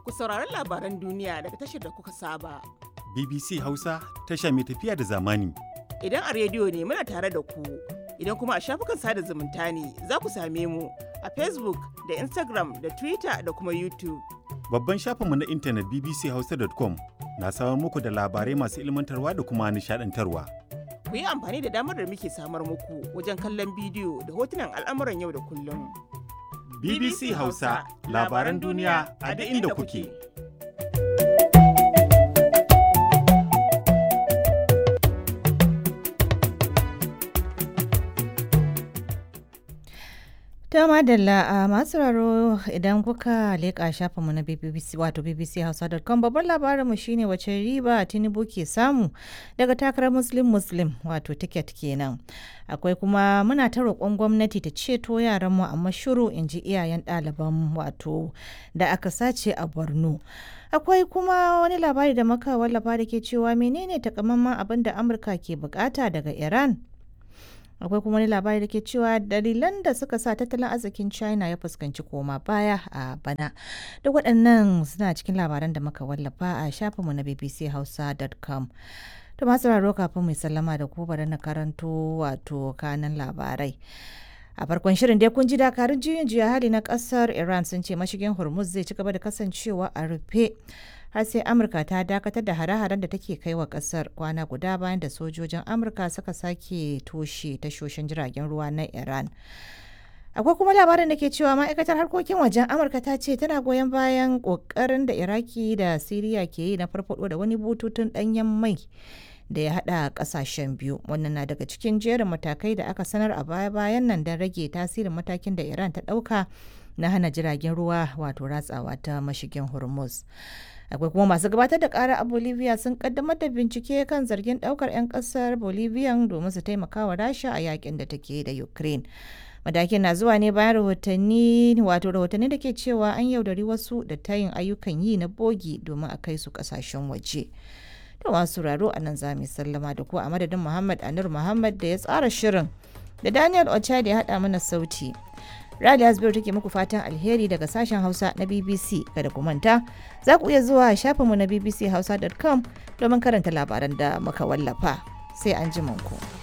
ku saurari labaran duniya daga tashar da kuka saba. BBC Hausa tasha mai tafiya da zamani. Idan a rediyo ne muna tare da ku, idan kuma a shafukan sada zumunta ne za ku same mu a Facebook da Instagram da Twitter da kuma YouTube. Babban shafinmu na intanet bbchausa.com na samar muku da labarai masu ilmantarwa da kuma nishadantarwa. Ku yi amfani da damar da muke samar muku wajen kallon bidiyo da hotunan al'amuran yau da kullum. BBC Hausa labaran duniya a duk inda kuke. Ta madalla a masu raro idan kuka leƙa shafinmu na BBC wato bbchausa.com babban labarinmu shine wace riba Tinubu ke samu daga takarar Muslim Muslim wato tiket kenan. Akwai kuma muna ta roƙon gwamnati ta ceto yaranmu amma shiru in ji iyayen ɗaliban wato da aka sace a Borno. Akwai kuma wani labari da muka wallafa da ke cewa menene takamaiman abin da Amurka ke bukata daga Iran? akwai kuma wani labari da ke cewa dalilan da suka sa tattalin arzikin china ya fuskanci koma baya a bana duk waɗannan suna cikin labaran da muka wallafa a shafinmu na bbchausa.com to masu raro kafin mai sallama da ku bari na karanto wato kanan labarai a farkon shirin dai kun ji dakarun juyin juya hali na kasar iran sun ce mashigin hormuz zai ci gaba da kasancewa a rufe har sai amurka ta dakatar da hare-haren da take kai wa kasar kwana guda bayan da sojojin amurka suka sake toshe tashoshin jiragen ruwa na iran akwai kuma labarin da ke cewa ma'aikatar harkokin wajen amurka ta ce tana goyon bayan kokarin da iraki da siriya ke yi na farfado da wani bututun danyen mai da ya hada kasashen biyu wannan na daga cikin jerin matakai da aka sanar a baya-bayan nan don rage tasirin matakin da iran ta dauka na hana jiragen ruwa wato ratsawa ta mashigin hormuz akwai kuma masu gabatar da kara a bolivia sun kaddamar da bincike kan zargin daukar 'yan kasar bolivia domin su taimaka wa rasha a yakin da take da ukraine matakin na zuwa ne bayan rahotanni wato rahotanni da ke cewa an yaudari wasu da tayin ayyukan yi na bogi domin a kai su kasashen waje to masu raro a nan za mu sallama da ku a madadin muhammad anur muhammad da ya tsara shirin da daniel ocha da ya haɗa mana sauti Rali Asbir take muku fatan alheri daga sashen Hausa na BBC. Kada ku manta, za ku iya zuwa shafinmu na bbchausa.com domin karanta labaran da muka wallafa. Sai an ji ku.